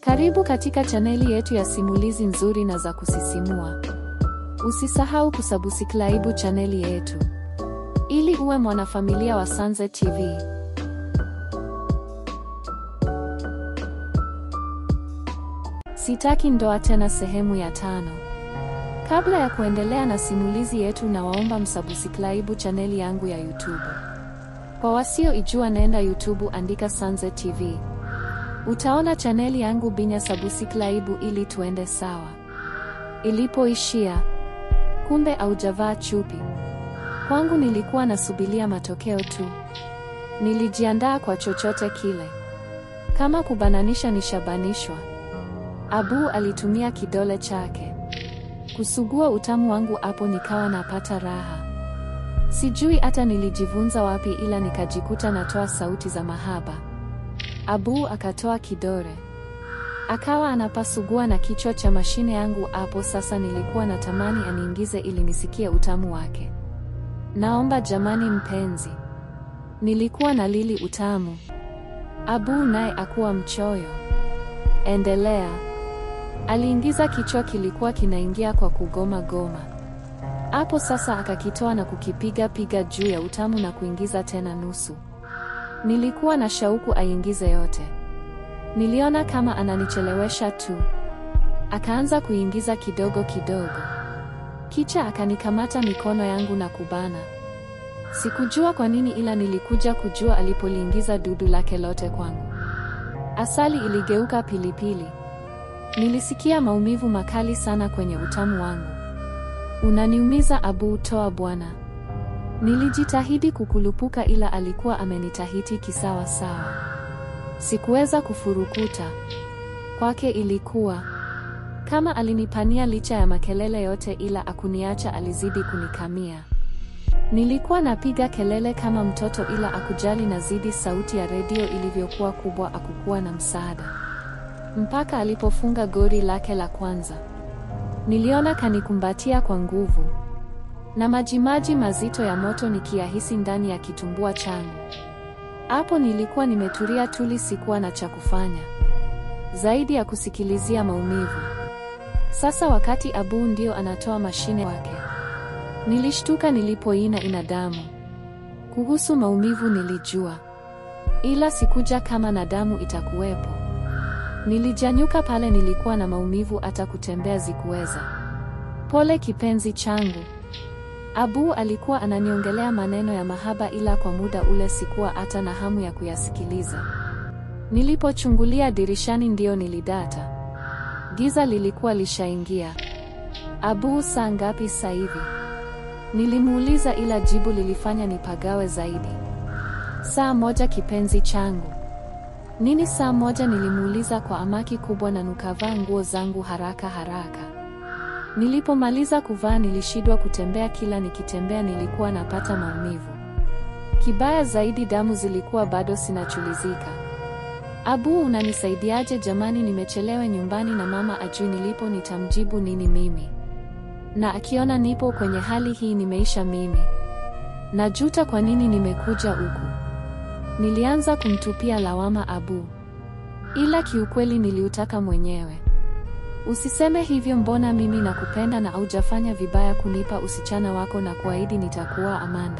Karibu katika chaneli yetu ya simulizi nzuri na za kusisimua. Usisahau kusubscribe chaneli yetu ili uwe mwanafamilia wa Sanze TV. Sitaki ndoa tena sehemu ya tano. Kabla ya kuendelea na simulizi yetu nawaomba msubscribe chaneli yangu ya YouTube. Kwa wasioijua nenda YouTube andika Sanze TV. Utaona chaneli yangu binya subscribe ili tuende sawa. Ilipoishia, kumbe aujavaa chupi. Kwangu nilikuwa nasubilia matokeo tu. Nilijiandaa kwa chochote kile. Kama kubananisha nishabanishwa. Abu alitumia kidole chake kusugua utamu wangu, hapo nikawa napata raha. Sijui hata nilijivunza wapi, ila nikajikuta natoa sauti za mahaba. Abu akatoa kidole akawa anapasugua na kichwa cha mashine yangu. Hapo sasa nilikuwa natamani aniingize ili nisikie utamu wake. Naomba jamani, mpenzi, nilikuwa na lili utamu. Abu naye akuwa mchoyo. Endelea. Aliingiza kichwa, kilikuwa kinaingia kwa kugoma goma. Hapo sasa akakitoa na kukipiga piga juu ya utamu na kuingiza tena nusu. Nilikuwa na shauku aingize yote. Niliona kama ananichelewesha tu. Akaanza kuingiza kidogo kidogo, kisha akanikamata mikono yangu na kubana. Sikujua kwa nini, ila nilikuja kujua alipoliingiza dudu lake lote kwangu. Asali iligeuka pilipili. Nilisikia maumivu makali sana kwenye utamu wangu. Unaniumiza Abu, toa bwana. Nilijitahidi kukulupuka ila alikuwa amenitahiti kisawa sawa. Sikuweza kufurukuta. Kwake ilikuwa kama alinipania licha ya makelele yote ila akuniacha, alizidi kunikamia. Nilikuwa napiga kelele kama mtoto ila akujali, nazidi sauti ya redio ilivyokuwa kubwa, akukuwa na msaada. Mpaka alipofunga gori lake la kwanza. Niliona kanikumbatia kwa nguvu na majimaji mazito ya moto nikiyahisi ndani ya kitumbua changu. Hapo nilikuwa nimetulia tuli, sikuwa na cha kufanya zaidi ya kusikilizia maumivu. Sasa wakati Abu ndio anatoa mashine wake, nilishtuka nilipoina ina damu. Kuhusu maumivu nilijua, ila sikuja kama na damu itakuwepo. Nilijanyuka pale, nilikuwa na maumivu, hata kutembea zikuweza. Pole kipenzi changu. Abu alikuwa ananiongelea maneno ya mahaba ila kwa muda ule sikuwa hata na hamu ya kuyasikiliza. Nilipochungulia dirishani ndio nilidata. Giza lilikuwa lishaingia. Abu, saa ngapi sasa hivi? Nilimuuliza ila jibu lilifanya nipagawe zaidi. Saa moja kipenzi changu. Nini saa moja? Nilimuuliza kwa amaki kubwa na nukavaa nguo zangu haraka haraka. Nilipomaliza kuvaa nilishindwa kutembea, kila nikitembea nilikuwa napata maumivu. Kibaya zaidi damu zilikuwa bado sinachulizika. Abu, unanisaidiaje jamani? Nimechelewa nyumbani na mama ajui nilipo, nitamjibu nini mimi? Na akiona nipo kwenye hali hii nimeisha mimi. Najuta kwa nini nimekuja huku. Nilianza kumtupia lawama Abu, ila kiukweli niliutaka mwenyewe. Usiseme hivyo, mbona mimi nakupenda na haujafanya vibaya kunipa usichana wako na kuahidi nitakuwa Amanda.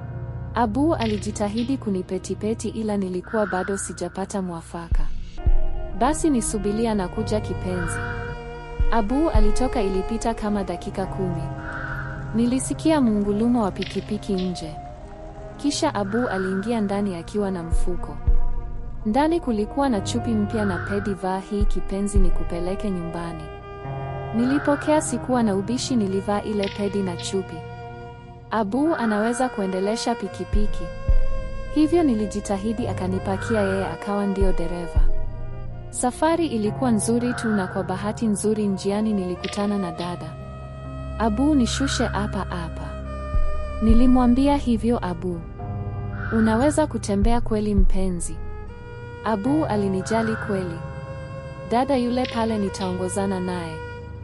Abu alijitahidi kunipetipeti ila nilikuwa bado sijapata mwafaka. Basi nisubilia na kuja kipenzi. Abu alitoka, ilipita kama dakika kumi. Nilisikia mungulumo wa pikipiki nje. Kisha Abu aliingia ndani akiwa na mfuko. Ndani kulikuwa na chupi mpya na pedi. Vaa hii kipenzi, nikupeleke nyumbani. Nilipokea, sikuwa na ubishi, nilivaa ile pedi na chupi. Abu anaweza kuendelesha pikipiki, hivyo nilijitahidi, akanipakia yeye, akawa ndio dereva. Safari ilikuwa nzuri tu, na kwa bahati nzuri njiani nilikutana na dada. Abu, nishushe hapa hapa. Nilimwambia hivyo Abu, unaweza kutembea kweli mpenzi? Abu alinijali kweli. Dada yule pale nitaongozana naye.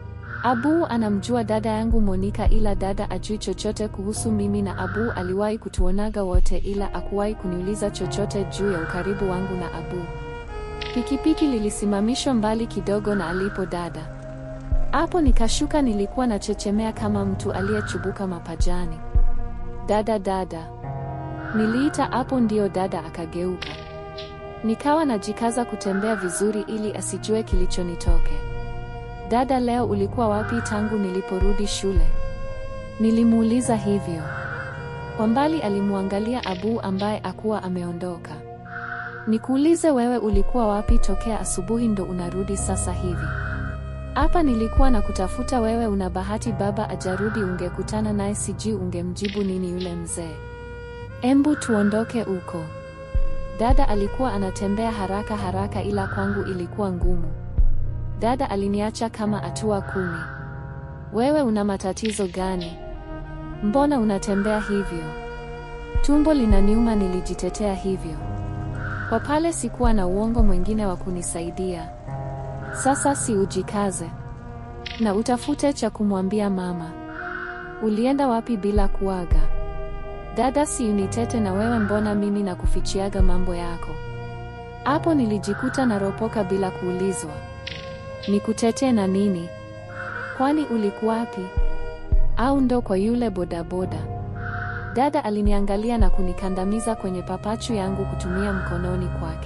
Abu anamjua dada yangu Monika ila dada ajui chochote kuhusu mimi na Abu aliwahi kutuonaga wote ila akuwahi kuniuliza chochote juu ya ukaribu wangu na Abu. Pikipiki lilisimamishwa mbali kidogo na alipo dada. Hapo nikashuka, nilikuwa nachechemea kama mtu aliyechubuka mapajani. Dada, dada, niliita hapo, ndio dada akageuka. Nikawa najikaza kutembea vizuri ili asijue kilichonitoke. Dada, leo ulikuwa wapi tangu niliporudi shule? Nilimuuliza hivyo. Kwa mbali alimwangalia Abu ambaye akuwa ameondoka. Nikuulize wewe ulikuwa wapi tokea asubuhi ndo unarudi sasa hivi? Hapa nilikuwa na kutafuta wewe, una bahati baba ajarudi, ungekutana naye sijui ungemjibu nini yule mzee. Embu tuondoke uko. Dada alikuwa anatembea haraka haraka ila kwangu ilikuwa ngumu. Dada aliniacha kama hatua kumi. Wewe una matatizo gani? Mbona unatembea hivyo? Tumbo linaniuma, nilijitetea hivyo. Kwa pale sikuwa na uongo mwingine wa kunisaidia. Sasa si ujikaze na utafute cha kumwambia mama. Ulienda wapi bila kuaga? Dada, si unitete na wewe, mbona mimi na kufichiaga mambo yako? Hapo nilijikuta naropoka bila kuulizwa. Nikutetee na nini? Kwani ulikuwa wapi? Au ndo kwa yule bodaboda? Dada aliniangalia na kunikandamiza kwenye papachu yangu kutumia mkononi kwake.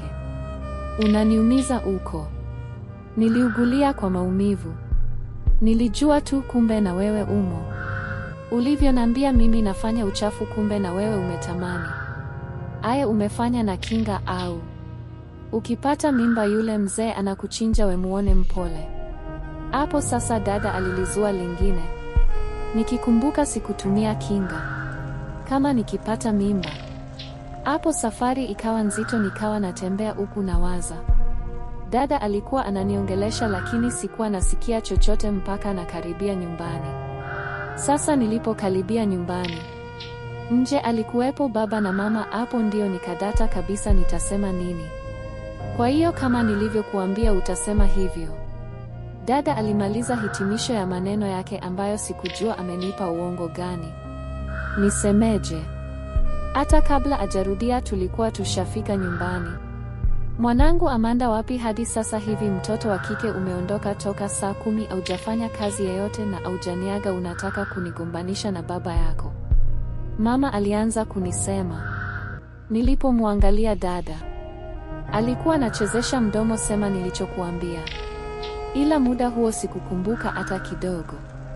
Unaniumiza uko. Niliugulia kwa maumivu. Nilijua tu kumbe na wewe umo. Ulivyonambia mimi nafanya uchafu kumbe na wewe umetamani. Aya umefanya na kinga au? Ukipata mimba yule mzee anakuchinja we muone mpole. Hapo sasa dada alilizua lingine. Nikikumbuka sikutumia kinga. Kama nikipata mimba. Hapo safari ikawa nzito nikawa natembea huku nawaza. Dada alikuwa ananiongelesha lakini sikuwa nasikia chochote mpaka nakaribia nyumbani. Sasa nilipokaribia nyumbani, nje alikuwepo baba na mama. Hapo ndio nikadata kabisa, nitasema nini? Kwa hiyo kama nilivyokuambia utasema hivyo. Dada alimaliza hitimisho ya maneno yake ambayo sikujua amenipa uongo gani. Nisemeje? Hata kabla ajarudia tulikuwa tushafika nyumbani. Mwanangu Amanda wapi hadi sasa hivi mtoto wa kike umeondoka toka saa kumi aujafanya kazi yeyote na aujaniaga unataka kunigombanisha na baba yako. Mama alianza kunisema. Nilipomwangalia dada. Alikuwa anachezesha mdomo sema nilichokuambia. Ila muda huo sikukumbuka hata kidogo.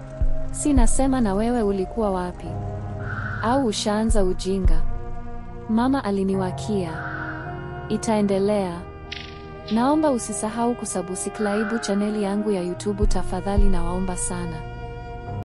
Si nasema na wewe ulikuwa wapi? Au ushaanza ujinga? Mama aliniwakia. Itaendelea. Naomba usisahau kusubscribe chaneli yangu ya YouTube tafadhali, nawaomba sana.